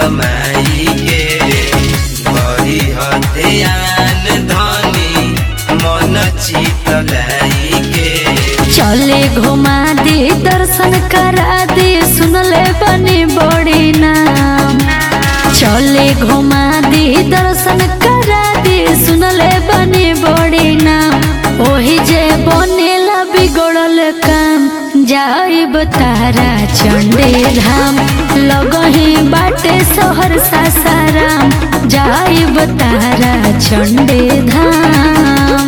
माई के बड़ी हथियान धनी मन चितलाई के चले घुमा दे दर्शन करा दे सुनले बनी बड़ी नाम चले घुमा दे दर्शन करा दे सुनले बनी बड़ी नाम ओही जे बनेला बिगड़ल काम जाइब तारा चंडे धाम लगही बाटे शहर सासाराम जाइब तारा चंडे धाम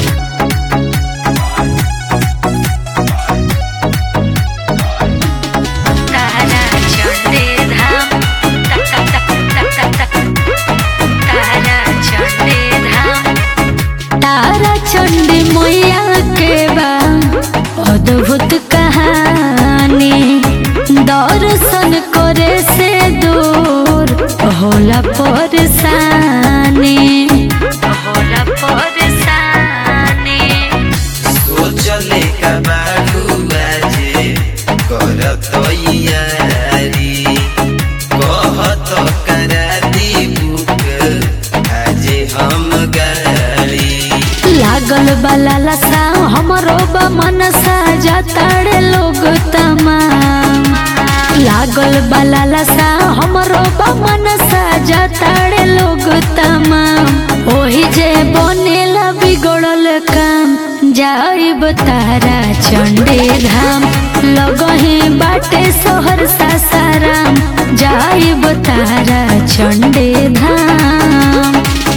तारा चंडे धाम तक तक तक तक तक तारा चंडे धाम तारा चंडी मैया के बा अद्भुत कहानी दर्शन करे से दूर होला परेशानी होला परेशानी सोचले का बारू बाजे कर तैयारी कहत करा दी बुक आजे हम गाड़ी लागल बाला लसा हमरो बा मनसा जाताड़े लोग तमाम लागल बाला लसा हमरो बा मनसा जाताड़े लोग तमाम ओही जे बनेला बिगड़ल काम जाइब तारा चंडे धाम लगही बाटे शहर सासाराम जाइब तारा चंडे धाम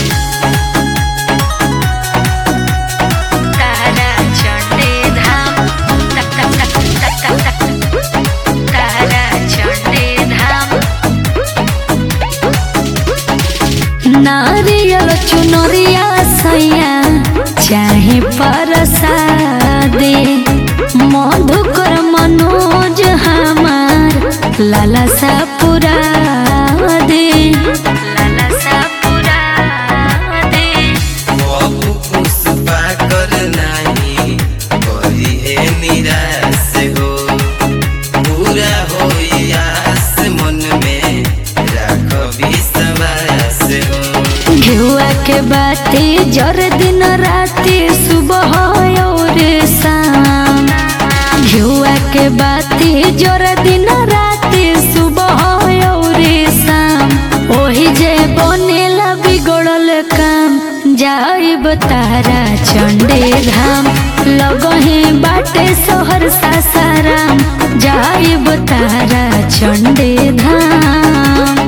तारा चंडे धाम तक तक तक तक तक तक तारा चंडे धाम नारियल चुनरिया सैया चाहे परसादे मधुकर मनोज हमार लाला सा पुरा दे लाला सा पुरा दे बाबू पुष्पा कर नाही करी है निराश हो पूरा हो आस मन में राख विश्वास हो घेउआ के बाती जर दिन राती सुबह और शाम घेउआ के बाती जर दिन राती सुबह और शाम ओही जे बनेला बिगड़ल काम जाइब तारा चंडे धाम लगही बाटे शहर सासाराम जाइब तारा चंडे धाम